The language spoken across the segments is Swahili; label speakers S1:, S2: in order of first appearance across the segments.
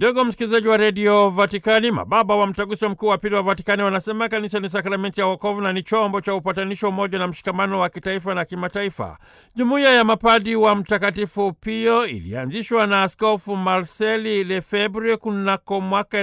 S1: Ndugu msikilizaji wa redio Vatikani, mababa wa mtaguso mkuu wa pili wa Vatikani wanasema kanisa ni sakramenti ya wokovu na ni chombo cha upatanisho, umoja na mshikamano wa kitaifa na kimataifa. Jumuiya ya mapadi wa Mtakatifu Pio ilianzishwa na Askofu Marceli Lefebvre kunako mwaka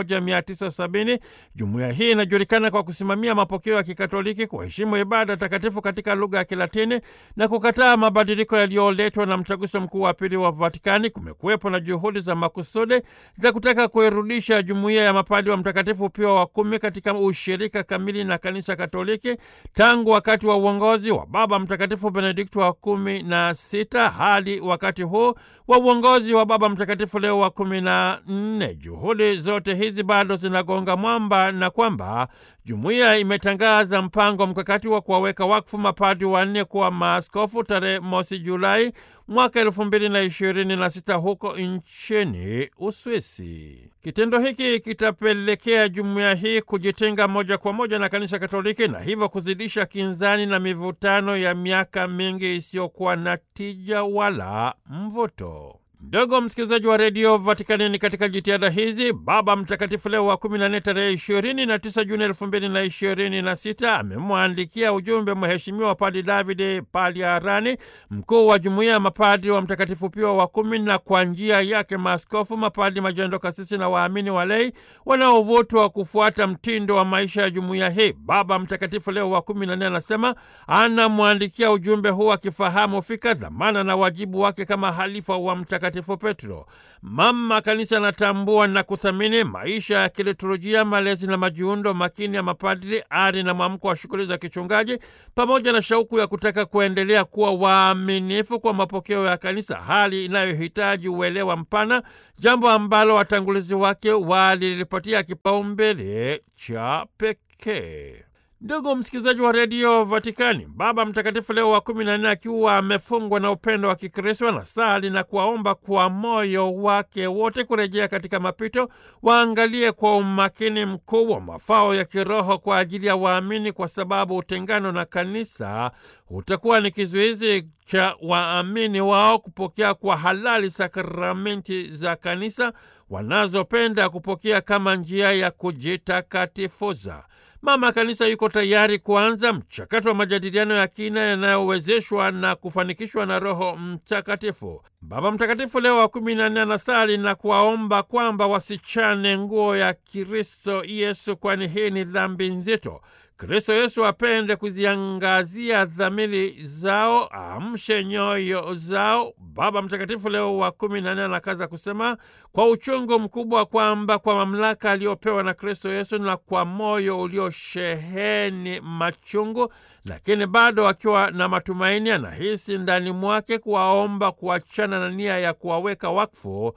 S1: 1970. Jumuiya hii inajulikana kwa kusimamia mapokeo ya Kikatoliki, kuheshimu ibada takatifu katika lugha ya Kilatini na kukataa mabadiliko yaliyoletwa na mtaguso mkuu wa pili wa Vatikani. Kumekuwepo na juhudi za makusudi za kutaka kuirudisha jumuiya ya mapadi wa Mtakatifu Pio wa kumi katika ushirika kamili na kanisa Katoliki tangu wakati wa uongozi wa Baba Mtakatifu Benedikto wa kumi na sita hadi wakati huu wa uongozi wa Baba Mtakatifu Leo wa kumi na nne. Juhudi zote hizi bado zinagonga mwamba na kwamba jumuiya imetangaza mpango mkakati wa kuwaweka wakfu mapadi wanne kuwa maaskofu tarehe mosi Julai mwaka elfu mbili na ishirini na sita huko nchini Uswisi. Kitendo hiki kitapelekea jumuiya hii kujitenga moja kwa moja na kanisa Katoliki na hivyo kuzidisha kinzani na mivutano ya miaka mingi isiyokuwa na tija wala mvuto. Ndogo msikilizaji wa redio Vatikani, ni katika jitihada hizi Baba Mtakatifu Leo wa kumi na nne tarehe ishirini na tisa Juni elfu mbili na ishirini na sita amemwandikia ujumbe Mheshimiwa Padi Davide Paliarani, mkuu wa jumuiya ya mapadi wa Mtakatifu Pio wa kumi, na kwa njia yake maaskofu, mapadi, majando, kasisi na waamini walei wanaovutwa kufuata mtindo wa maisha ya jumuiya hii. Baba Mtakatifu Leo wa kumi na nne anasema anamwandikia ujumbe huu akifahamu fika dhamana na wajibu wake kama halifa wa Mtakatifu Petro. Mama Kanisa anatambua na kuthamini maisha ya kiliturujia, malezi na majiundo makini ya mapadri, ari na mwamko wa shughuli za kichungaji, pamoja na shauku ya kutaka kuendelea kuwa waaminifu kwa mapokeo ya Kanisa, hali inayohitaji uelewa mpana, jambo ambalo watangulizi wake walilipatia kipaumbele cha pekee. Ndugu msikilizaji wa redio Vatikani, Baba Mtakatifu Leo wa kumi na nne akiwa amefungwa na upendo wa Kikristo anasali na kuwaomba kwa moyo wake wote kurejea katika mapito, waangalie kwa umakini mkubwa mafao ya kiroho kwa ajili ya waamini, kwa sababu utengano na kanisa utakuwa ni kizuizi cha waamini wao kupokea kwa halali sakramenti za kanisa wanazopenda kupokea kama njia ya kujitakatifuza. Mama Kanisa yuko tayari kuanza mchakato wa majadiliano ya kina yanayowezeshwa na kufanikishwa na Roho Mtakatifu. Baba Mtakatifu Leo wa kumi na nne anasali na kuwaomba kwamba wasichane nguo ya Kristo Yesu, kwani hii ni dhambi nzito. Kristo Yesu apende kuziangazia dhamiri zao, amshe nyoyo zao. Baba Mtakatifu Leo wa kumi na nne anakaza kusema kwa uchungu mkubwa kwamba kwa mamlaka aliyopewa na Kristo Yesu na kwa moyo uliosheheni machungu, lakini bado akiwa na matumaini, anahisi ndani mwake kuwaomba kuachana na nia ya kuwaweka wakfu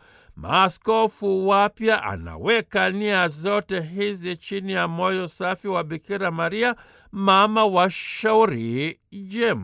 S1: maaskofu wapya. Anaweka nia zote hizi chini ya moyo safi wa Bikira Maria, mama wa shauri jema.